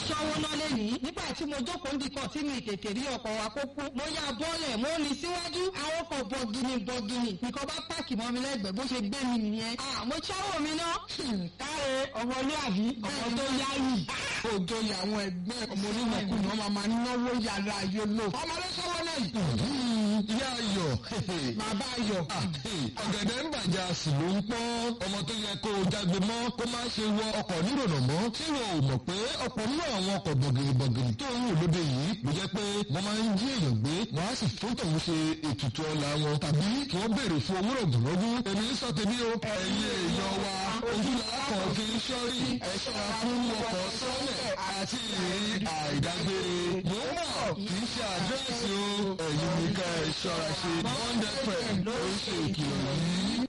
ṣọwọ́ náà lẹ́nìí nígbà tí mo jókòó ndìkan tí mi tètè rí ọkọ̀ wa kó kú mo ya bọ́ọ̀lẹ̀ mo ní síwájú àwọn ọkọ̀ bọ̀gìnì bọ̀gìnì nìkan bá páàkì mọ́ mi lẹ́gbẹ̀ẹ́ bó ṣe gbé mi nìyẹn. mo ṣọ́wọ́ mi ná. káre ọmọlúwàbí ọmọ tó yáyì òjò àwọn ẹgbẹ́ ọmọ onímọ̀kùnrin ọmọ máa náwó yàrá ayé lò ọmọ ló sọ́wọ́ náà yìí. ìyá ayọ̀ bàbá ayọ̀. ọ̀gẹ̀dẹ̀ ń bàjẹ́ àsì ló ń pọ́n ọmọ tó yẹ kó o jágbe mọ́ kó má ṣe wọ ọkọ̀ nírònà mọ́ tí wọn ò mọ̀ pé ọ̀pọ̀ nínú àwọn ọkọ̀ bọ̀gìrìbọ̀gìrì tó ń wò lóde yìí ló jẹ́ pé wọ́n máa ń jí èèyàn gbé wọ́n á sì fún tòun ṣe ètùtù ọ̀la wọn tàbí kí wọ́n béèrè fún owó rògbòlógún èmi ń sọ tèmi o ẹ̀yin èèyàn wa ojú làákàn fi ń ṣọ́rí ẹ ṣọ́ra fún ọkọ̀ sọ́lẹ̀ àti ìrírí àìdágbére mò ń bọ̀ kì í ṣe àdírẹ́sì o ẹ̀yin ní ká ẹ ṣọ́ra ṣe bond fm ló ń ṣe ìkìlọ̀ yìí.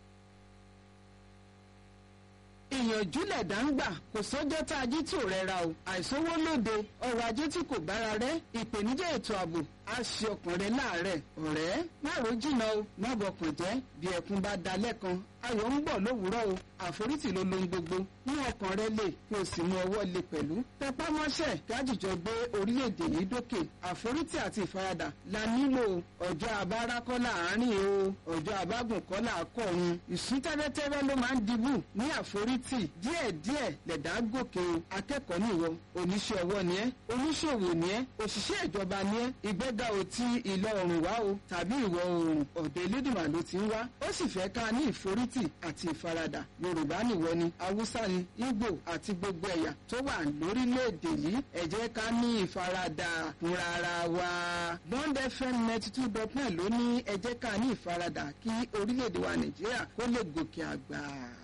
ìyànjú lẹ̀dá ń gbà kò sọ́jọ́ tá a jí tí ò rẹra o àìsówó lóde ọrọ̀ ajé tí kò bára rẹ̀ ìpèníjà ètò ààbò á ṣe ọkàn rẹ láàárẹ̀ ọ̀rẹ́ má ro jìnnà o má bọkàn jẹ́ bí ẹkún bá da lẹ́kan ayọ̀ ń bọ̀ lówùúrọ̀ o àforítì ló lohun gbogbo mú ọkàn rẹ lè kí o sì mú ọwọ́ lè pẹ̀lú tẹpá mọ́ṣẹ́ kájíjọ gbé orílẹ̀-èdè yìí dókè àforítì àti ìfaradà la nílò ọjọ́ abára kọ́ láàárín o ọjọ́ abágùn kọ́ làákọ̀run ìsún tẹ́rẹ́tẹ́rẹ́ ló máa ń dibù ní àforítì díẹ̀díẹ̀ lẹ̀dá gòkè o akẹ́kọ̀ọ́ nìwọ oníṣẹ́ ọwọ́ ni ẹ́ oníṣòwò ni ẹ́ òṣìṣẹ́ ìjọba ni ẹ́ ìgbéga ò ti ìlọ oòrùn wá o tàbí ìwọ̀ oòrùn ọ̀dọ̀ elédùnmá ló ti ń wá ó sì fẹ́ ká ní ìforítì àti ìfaradà yorùbá nìwọ ni haúsá ni ìgbò àti gbogbo ẹ̀yà tó wà lórílẹ̀‐èdè yìí ẹ jẹ́ ká ní ìfaradà fúnra ara wa bond fm ninety two dot nine ló ní ẹ jẹ́ ká ní ìfaradà kí orílẹ̀‐èdè wa nàìjíríà kó lè gòkè àgbà.